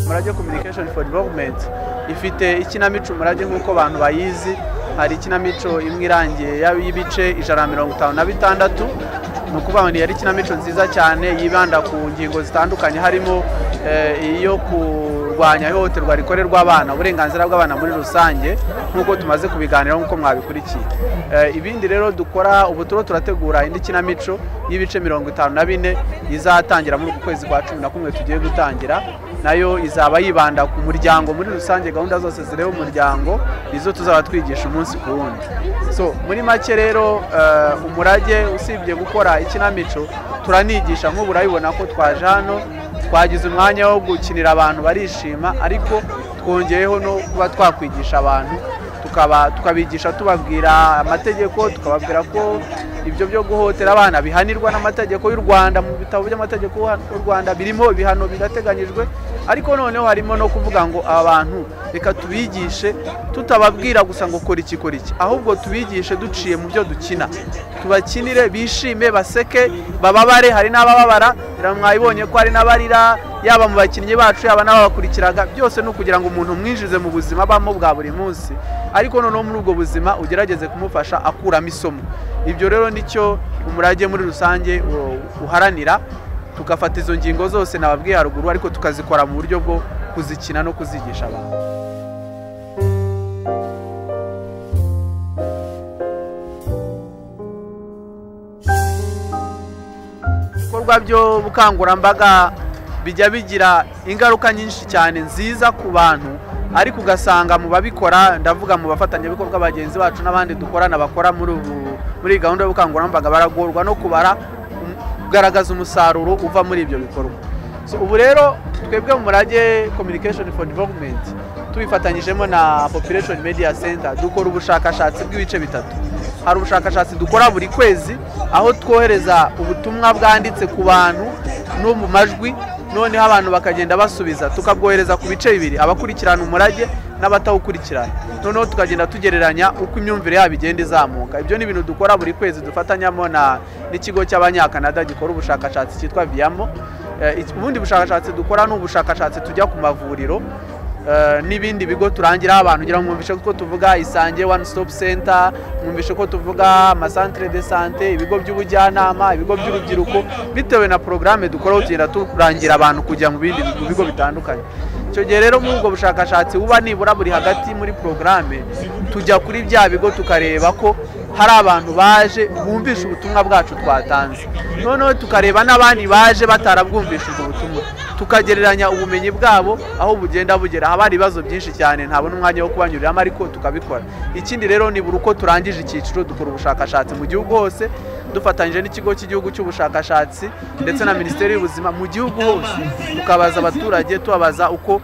murage communication for development ifite ikinamico murage nk'uko abantu bayizi hari ikinamico imwe irangiye y'ibice ijana na mirongo itanu na bitandatu ni ukuvuga ngo yari ikinamico nziza cyane yibanda ku ngingo zitandukanye harimo iyo kurwanya ihohoterwa rikorerwa abana uburenganzira bw'abana muri rusange nk'uko tumaze kubiganiraho nk'uko mwabikurikiye ibindi rero dukora ubu turiho turategura indi kinamico y'ibice mirongo itanu na bine izatangira muri uku kwezi kwa cumi na kumwe tugiye gutangira nayo izaba yibanda ku muryango muri rusange gahunda zose zireba umuryango nizo tuzaba twigisha umunsi ku wundi so muri make rero umurage usibye gukora ikinamico turanigisha nk'ubu urabibona ko twaje hano twagize umwanya wo gukinira abantu barishima ariko twongeyeho no kuba twakwigisha abantu tukabigisha tubabwira amategeko tukababwira ko ibyo byo guhotera abana bihanirwa n'amategeko y'u rwanda mu bitabo by'amategeko y'u rwanda birimo ibihano birateganyijwe ariko noneho harimo no kuvuga ngo abantu reka tubigishe tutababwira gusa ngo kora iki kora iki ahubwo tubigishe duciye mu byo dukina tubakinire bishime baseke bababare hari n'abababara mwabibonye ko hari n'abarira yaba mu bakinnyi bacu yaba n'ababakurikiraga byose ni ukugira ngo umuntu umwinjize mu buzima abamo bwa buri munsi ariko noneho muri ubwo buzima ugerageze kumufasha akuramo isomo ibyo rero nicyo umurage muri rusange uharanira tugafata izo ngingo zose nababwiye haruguru ariko tukazikora mu buryo bwo kuzikina no kuzigisha abantu ibikorwa by'ubukangurambaga bijya bigira ingaruka nyinshi cyane nziza ku bantu ariko ugasanga mu babikora ndavuga mu bafatanyabikorwa bagenzi bacu n'abandi dukorana bakora muri muri gahunda y'ubukangurambaga baragorwa no kubara kugaragaza umusaruro uva muri ibyo bikorwa ubu rero twebwe mu murage communication for development tubifatanyijemo na population media center dukora ubushakashatsi bw'ibice bitatu hari ubushakashatsi dukora buri kwezi aho twohereza ubutumwa bwanditse ku bantu no mu majwi noneho abantu bakagenda basubiza tukabwohereza ku bice bibiri abakurikirana umurage n'abatawukurikirana noneho tukagenda tugereranya uko imyumvire yabo igenda izamuka ibyo ni ibintu dukora buri kwezi dufatanyamo n'ikigo cy'abanyakanada gikora ubushakashatsi cyitwa viyamo ubundi bushakashatsi dukora ni ubushakashatsi tujya ku mavuriro n'ibindi bigo turangiraho abantu kugira ngo mwumvishe ko tuvuga isange one stop center mwumvishe ko tuvuga amasantire de sante ibigo by'ubujyanama ibigo by'urubyiruko bitewe na porogaramu dukora tugenda turangira abantu kujya mu bindi bigo bitandukanye icyo gihe rero muri ubwo bushakashatsi buba nibura buri hagati muri porogaramu tujya kuri bya bigo tukareba ko hari abantu baje bumvisha ubutumwa bwacu twatanze noneho tukareba n'abandi baje batarabwumvisha ubwo butumwa tukagereranya ubumenyi bwabo aho bugenda bugera haba hari ibibazo byinshi cyane ntabona umwanya wo kubanyuriramo ariko tukabikora ikindi rero ni buri uko turangije icyiciro dukora ubushakashatsi mu gihugu hose dufatanyije n'ikigo cy'igihugu cy'ubushakashatsi ndetse na minisiteri y'ubuzima mu gihugu hose tukabaza abaturage tubabaza uko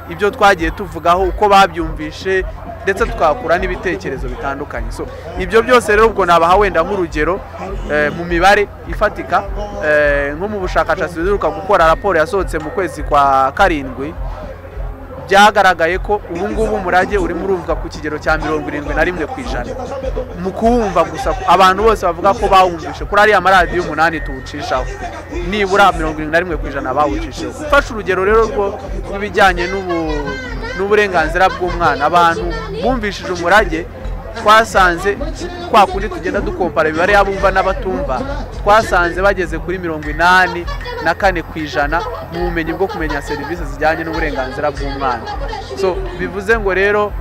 ibyo twagiye tuvugaho uko babyumvishe ndetse tukahakura n'ibitekerezo bitandukanye so ibyo byose rero ubwo nabaha wenda nk'urugero mu mibare ifatika nko mu bushakashatsi duheruka gukora raporo yasohotse mu kwezi kwa karindwi byagaragaye ko ubu ngubu umurage urimo uruvuga ku kigero cya mirongo irindwi na rimwe ku ijana mu kuwumva gusa abantu bose bavuga ko bawumvishe kuri ariya maradiyo umunani tuwucishaho nibura mirongo irindwi na rimwe ku ijana bawucisheho ufashe urugero rero rwo n'ibijyanye n'ubu n'uburenganzira bw'umwana abantu bumvishije umurage twasanze kwa kundi tugenda dukompara imibare y'abumva n'abatumva twasanze bageze kuri mirongo inani na kane ku ijana mu bumenyi bwo kumenya serivisi zijyanye n'uburenganzira bw'umwana so bivuze ngo rero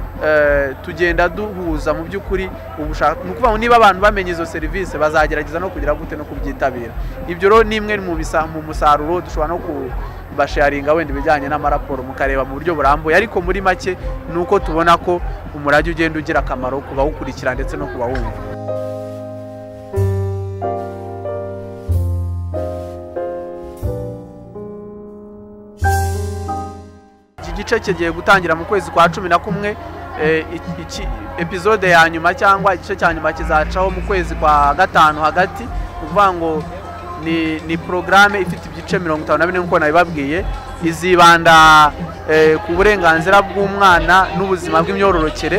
tugenda duhuza mu by'ukuri ni ukuvuga niba abantu bamenye izo serivisi bazagerageza no kugira gute no kubyitabira ibyo rero ni imwe mu musaruro dushobora no kubasharinga wenda ibijyanye n'amaraporo mukareba mu buryo burambuye ariko muri make ni uko tubona ko umurage ugenda ugira akamaro ku bawukurikira ndetse no ku bawumva iki gice kigiye gutangira mu kwezi kwa cumi na kumwe epizode ya nyuma cyangwa igice cya nyuma kizacaho mu kwezi kwa gatanu hagati ukuvuga ngo ni porogaramu ifite ibice mirongo itanu na bine nk'uko nabibabwiye izibanda ku burenganzira bw'umwana n'ubuzima bw'imyororokere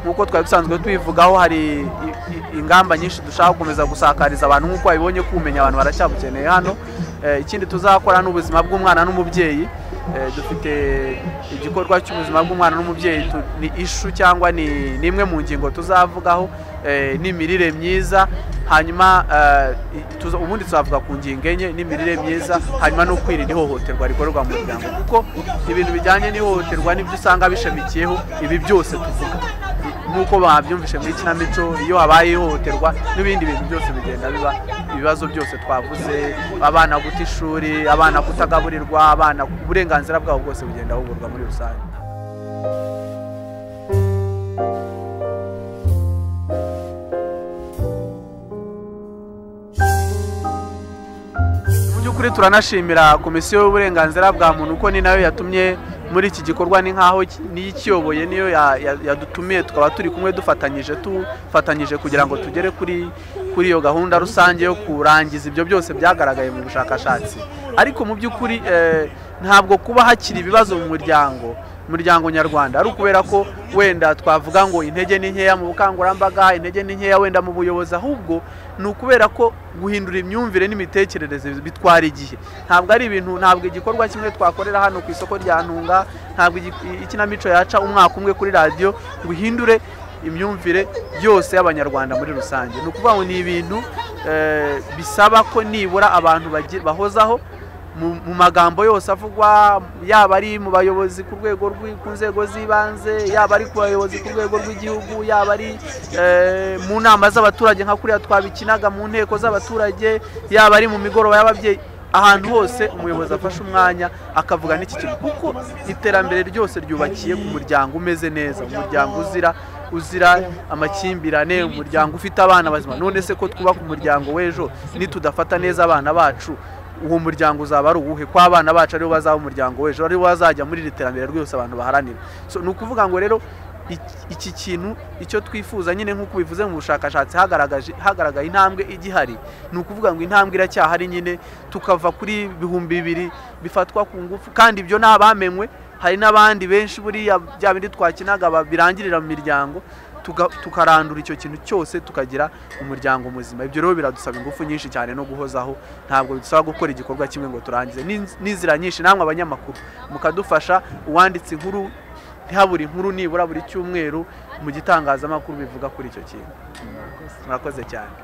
nk'uko twari dusanzwe tubivugaho hari i- i- ingamba nyinshi dushaka gukomeza gusakariza abantu nk'uko babibonye kumenya abantu baracyabukeneye hano Eh, ikindi tuzakora n'ubuzima bw'umwana n'umubyeyi Eh, dufite igikorwa cy'ubuzima bw'umwana n'umubyeyi tu- ni ishu cyangwa ni ni imwe mu ngingo tuzavugaho eh, n'imirire myiza hanyuma eh, i- tuza- ubundi tuzavuga ku ngingo enye n'imirire myiza hanyuma no kwirinda ihohoterwa rikorerwa mu muryango kuko ibintu bijyanye n'ihohoterwa nibyo usanga bishamikiyeho ibi byose tuvuga nk'uko babyumvise muri ikinamico iyo habaye ihohoterwa n'ibindi bintu byose bigenda biba ibibazo byose twavuze abana guta ishuri abana kutagaburirwa abana uburenganzira bwabo bwose bugenda bugurwa muri rusange mu by'ukuri turanashimira komisiyo y'uburenganzira bwa muntu kuko ni nayo yatumye muri iki gikorwa ni nk'aho ki- niyo ikiyoboye niyo ya- ya- yadutumiye tukaba turi kumwe dufatanyije dufatanyije kugira ngo tugere kuri kuri iyo gahunda rusange yo kurangiza ibyo byose byagaragaye mu bushakashatsi ariko mu by'ukuri eh, ntabwo kuba hakiri ibibazo mu muryango umuryango nyarwanda ari ukubera ko wenda twavuga ngo intege ni nkeya mu bukangurambaga intege ni nkeya wenda mu buyobozi ahubwo ni ukubera ko guhindura imyumvire n'imitekerereze bitwara igihe ntabwo ari ibintu ntabwo igikorwa kimwe twakorera hano ku isoko rya ntunga ntabwo igi- ikinamico yaca umwaka umwe kuri radiyo ngo ihindure imyumvire yose y'abanyarwanda muri rusange ni ukuvuga ngo ni ibintu eh, bisaba ko nibura abantu bagi- bahozaho mu mu magambo yose avugwa yaba ari mu bayobozi ku rwego rw'i- ku nzego z'ibanze yaba ari ku bayobozi ku rwego rw'igihugu yaba ari eh, mu nama z'abaturage nka kuriya twabikinaga mu nteko z'abaturage yaba ari mu migoroba y'ababyeyi ahantu hose umuyobozi afashe umwanya akavuga n'iki kintu kuko iterambere ryose ryubakiye ku muryango umeze neza umuryango uzira uzira amakimbirane umuryango ufite abana bazima none se ko twubaka umuryango w'ejo nitudafata neza abana bacu uwo muryango uzaba ari uwuhe ko abana bacu aribo bazaba umuryango w'ejo aribo bazajya muri iri terambere ryose abantu baharanira so, ni ukuvuga ngo rero iki- iki kintu icyo twifuza nyine nk'uko bivuze mu bushakashatsi hagaragaje hagaragaye intambwe igihari ni ukuvuga ngo intambwe iracyahari nyine tukava kuri ibihumbi bibiri bifatwa ku ngufu kandi ibyo ni abamenywe hari n'abandi benshi buriya bya bindi twakinaga ba- birangirira mu miryango tuga- tukarandura icyo kintu cyose tukagira umuryango muzima ibyo rero biradusaba ingufu nyinshi cyane no guhozaho ntabwo bidusaba gukora igikorwa kimwe ngo turangize N'inz- n'inzira nyinshi namwe abanyamakuru mukadufasha uwanditse inkuru ntihabure inkuru nibura buri cyumweru mu gitangazamakuru bivuga kuri icyo kintu murakoze cyane